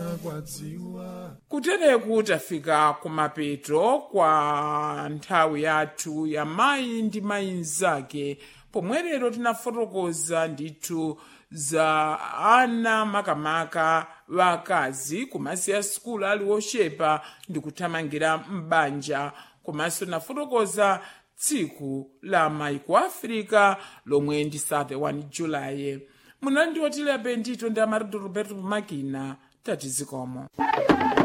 nakwadziwa kutereku tafika kumapeto kwa nthawi yathu ya mayi ndi mayi mzake pomwe lero tinafotokoza ndithu za ana makamaka wakazi kumasiya sukulu ali wochepa ndi kuthamangira m'banja komanso tinafotokoza tsiku la mayi ku africa lomwe ndi 31 julayi munandi wotilepe ndito ndi amarido roberto makina tati zikomo